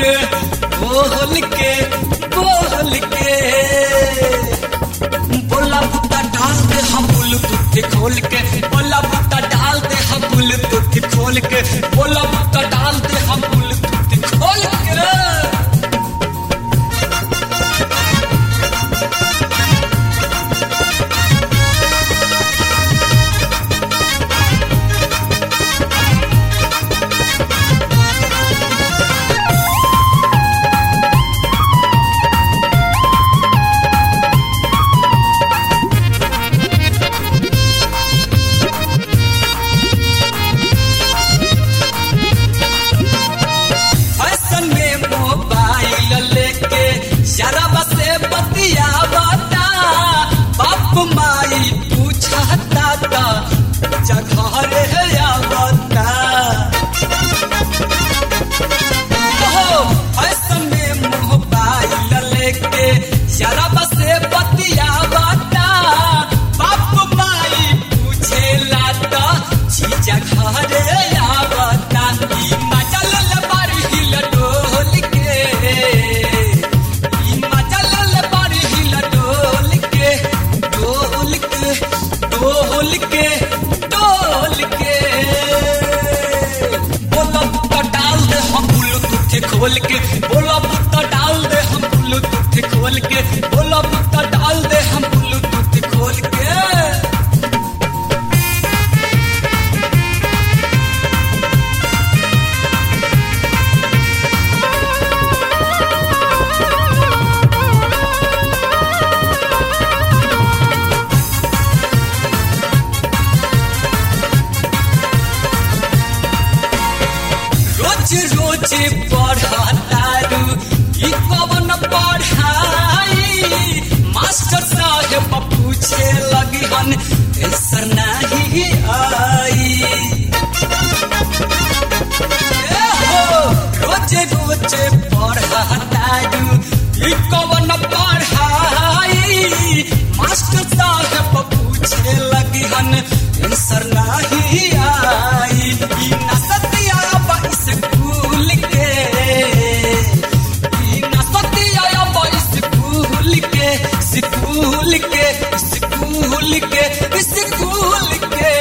के बोल के बोल के बोला बुता डाल दे हम ब्लूटूथ खोल के बोला बुता डाल दे हम ब्लूटूथ खोल के बोला बुता डाल दे हम ब्लूटूथ खोल के फैशन में मोबाइल लेके शराब से बतियावता बाप माई पूछता ता जगह रे आवता ओहो फैशन में मोबाइल लेके शराब से बतियावता बाप माई पूछेला ता चीजा घरे आवता ई मजा ले बारी हिल डोल के ई मजा ले बारी हिल डोल के डोल के डोल के डोल के बोला बुत्ता डाल दे हम ब्लूटूथ खोल के बोला बुत्ता डाल दे हम ब्लूटूथ खोल के बोला बुत्ता डाल दे हम ब्लूटूथ खोल के रोज रोज पढ़तारू ई कवन पढ़ाई मास्टर साहेब पूछे लगी हन ऐसा नहीं आई ए हो, रोज रोज पढ़तारू ई कवन पढ़ाई मास्टर साहेब पूछे लगी हन आंसर नहीं आई ई नसतिया बा स्कूल के ई नसतिया बा स्कूल के स्कूल के स्कूल के स्कूल के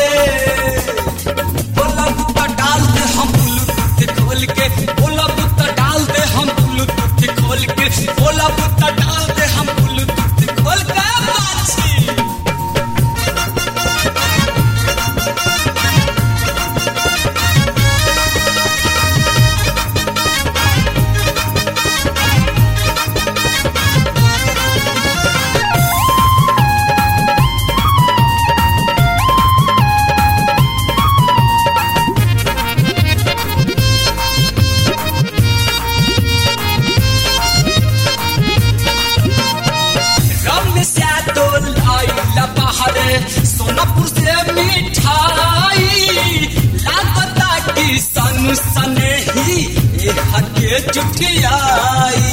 बोला बुत्ता डाल दे हम ब्लूटूथ खोल के बोला बुत्ता डाल दे हम ब्लूटूथ खोल के बोला बुत्ता डाल दे हम ब्लूटूथ खोल के बाछी रमेश यादव लाइला बाहरे सोनापुर से मिठाई लागता कि सनु सने ही ए हके जुटियाई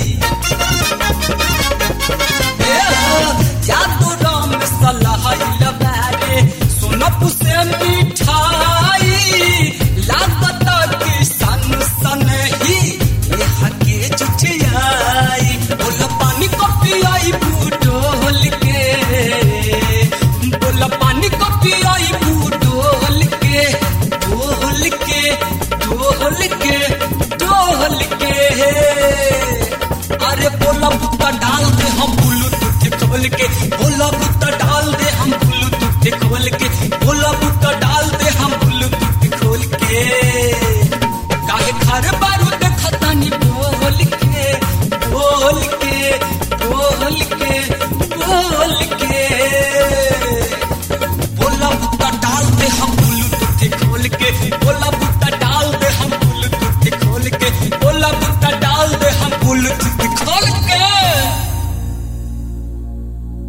ए हो, यादव रमेश लाइला बाहरे सोनापुर से मिठाई लागता कि सनु सने ही ए हके जुटियाई बोला पानी को पियाई बूटोल के बोला पानी को पियाई बूटोल के ढोल के ढोल के ढोल के अरे बोला बुत्ता डाल दे हम ब्लूटूथ खोल के बोला बुत्ता डाल दे हम ब्लूटूथ खोल के बोला बुत्ता